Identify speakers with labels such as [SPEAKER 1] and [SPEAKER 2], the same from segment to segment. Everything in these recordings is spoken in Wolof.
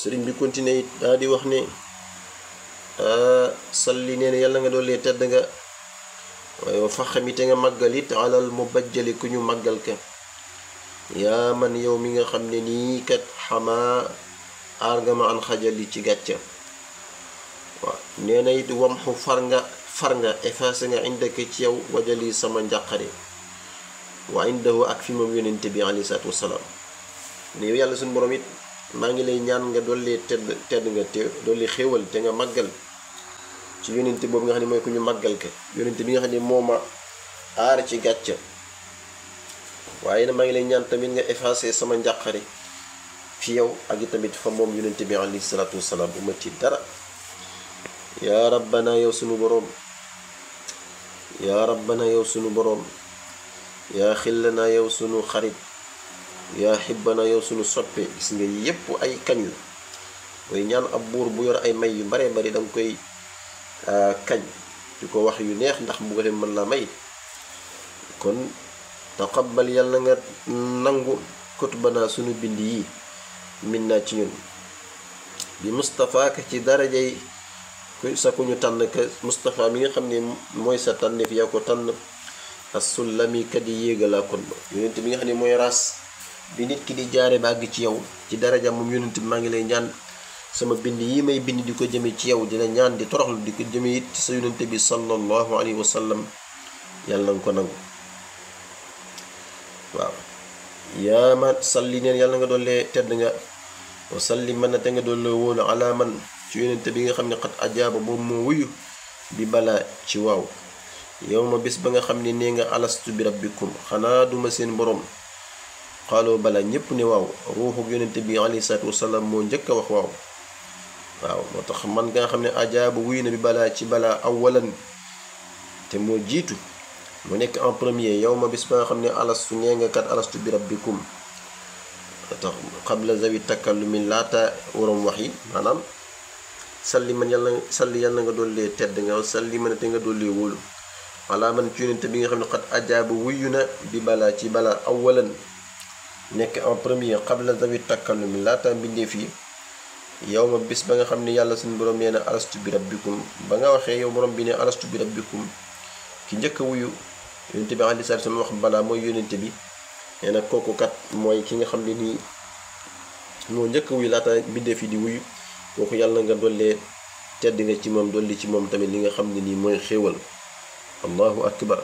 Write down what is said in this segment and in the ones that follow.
[SPEAKER 1] sëriñ bi continué it daa di wax ne salli nee na yàlla nga doole tedd nga waaye wa faxami te nga màggal it alal mu bajjali ku ñu màggal ka yaa man yow mi nga xam ne nii kat xamaa aar nga ma an xajali ci gàcca waaw nee na it wamxu far nga far nga effacé nga indaka ci yow wajali sama njàqare wa indahu ak fi moom yonente bi alayhi salaatu wasalaam ne yow yàlla suñu borom it maa ngi lay ñaan nga dolli tedd tedd nga te dolli xéewal te nga màggal ci yonente boobu nga xam ne mooy ku ñu màggal ka yonente bi nga xam ne moo ma aar ci gàcca waaye na maa ngi lay ñaan tamit nga effacé sama njàqare fi yow ak i tamit fa moom yonente bi alayhi salaatu wasalaam bu ma ci dara yaa rabbana yow sunu boroom yaa rabbana yow sunu boroom yaa xillana yow sunu xarit yaa xibbana yow sunu soppe gis nga yépp ay kañ la mooy ñaan ab buur bu yor ay may yu bare bari danga koy kañ di ko wax yu neex ndax bu ko leen mën la may kon taqabbal yàlla nga nangu kutubana sunu bind yi min naa ci ñun bi Mustapha ka ci darajay ku sa ku ñu tànn ka Mustapha mi nga xam ne mooy sa tànneef yaa ko tànn as-sullami kat yi yéegalaa kon ba yonent bi nga xam ne mooy ras bi nit ki di jaare ba àgg ci yow ci daraja moom yonent bi maa ngi lay ñaan sama bind yi may bind di ko jëme ci yow dina ñaan di toroxlu di ko jëme it ci sa yonent bi sallallahu alayhi wa sallam yàlla nga ko nangu waaw yaa ma salli neen yàlla nga doole tedd nga wa salli mën na te nga doole wóolu ala man ci yonent bi nga xam ne xat ajaaba boobu moo wuyu bi balaa ci waaw yow ma bis ba nga xam ne nee nga alastu bi rabbikum xanaa duma seen borom xaaloo bala ñépp ne waaw ruuxu yonente bi alayhi salaatu wasalaam moo njëkk a wax waaw waaw moo tax man nga xam ne ajaaba wuyu na bi balaa ci balaa awalan te moo jiitu mu nekk en premier yow ma bis ba nga xam ne alastu nee nga kat alastu bi rabbikum tax xabla zawi takallumi laata waroom wax yi maanaam salli man yàlla salli yàlla nga dollee tedd nga salli man te nga dollee wóolu wala man ci yonente bi nga xam ne xat ajaaba wuyu na bi balaa ci balaa awalan nekk en premier xabla zawi takallumi laata mbindeef yi yow ma bis ba nga xam ne yàlla suñu borom nee na alastu bi rabbikum ba nga waxee yow borom bi ne alastu bi rabbikum ki njëkk a wuyu yonente bi aleyhi salaatu salaam wax balaa mooy yonente bi nee na kooku kat mooy ki nga xam ne nii moo njëkk a wuyu laata mbindeef yi di wuyu kooku yàlla nga dollee tedd nga ci moom dolli ci moom tamit li nga xam ne nii mooy xéewal allahu akbar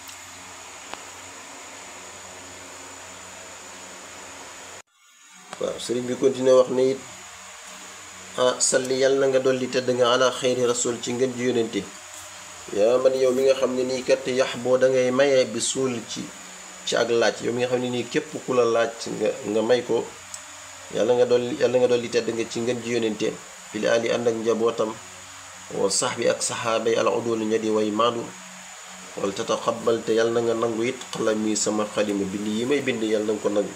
[SPEAKER 1] waaw sëriñ bi continué wax ne it ah salli yàlla na nga dolli tedd nga ala xeyri rasul ci ngën ji yónente yaa man yow mi nga xam ne nii kat yax boo dangay maye bi suul ci ci ak laaj yow mi nga xam ne nii képp ku la laaj nga nga may ko yàlla nga dolli yàlla nga dolli tedd nga ci ngën ji yónente fili ali ànd ak njabootam wa sax bi ak saxaaba yi al udul ña di way maandu wala tataqabbal te yàlla na nga nangu it xalami sama xalima bind yi may bind yàlla na nga ko nangu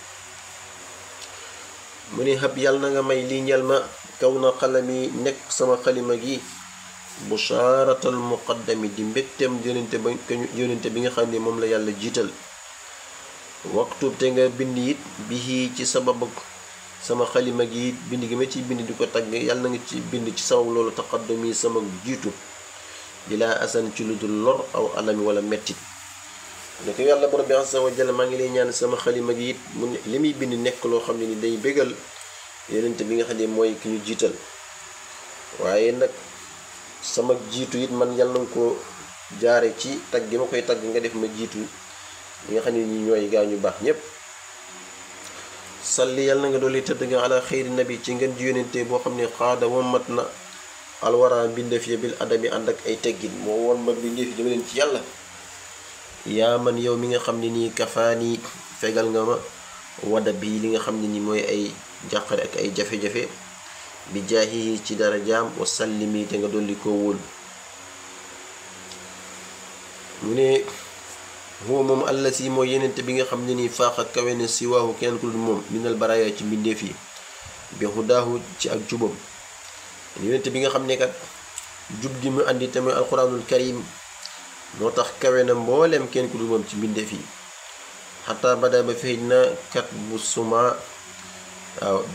[SPEAKER 1] mu ne xab yàlla na nga may lii ñel ma kaw na xalami nekk sama xalima gi bushaaratal muqaddami di mbégteem yonente ba yonente bi nga xam ne moom la yàlla jiital waxtu te nga bind it bii ci sababu sama xalima gi it bind gi ma ciy bind di ko tagg yàlla na nga ci bind ci sabab loolu taqaddumi sama jiitu di laa asan ci lu dul lor aw alami wala mettit ne ko yàlla borom bi azza wa jalla maa ngi lay ñaan sama xalima gi it mu li muy bind nekk loo xam ne ni day bégal yonente bi nga xam ne mooy ki ñu jiital waaye nag sama jiitu it man yàlla nga ko jaare ci tagg gi ma koy tagg nga def ma jiitu ñi nga xam ne ñi ñooy gaa ñu baax ñépp salli yàlla na nga dolli tëdd nga ala xeyri nabi ci ngeen ji yonente boo xam ne xaada womat na alwara mbindeef ya bil adami ànd ak ay teggin moo woon ma mbindeef yi dama leen ci yàlla yaa man yow mi nga xam ne nii kafaani fegal nga ma wada bi li nga xam ne ni mooy ay jàqare ak ay jafe-jafe bi jaahi ci dara jaam wa sallimi te nga dolli koo wóolu mu ne huwa moom àlla si mooy yenente bi nga xam ne nii faax ak kawe ne si waahu kenn ku dul moom minal baraaya ci mbindeef yi bi hudaahu ci ak jubam yenente bi nga xam ne kat jub gi mu andi tamit alquranul karim moo tax kawe na mbooleem kenn ku dul moom ci mbindeef yi xataa bada ba feeñ na kat bu suma waaw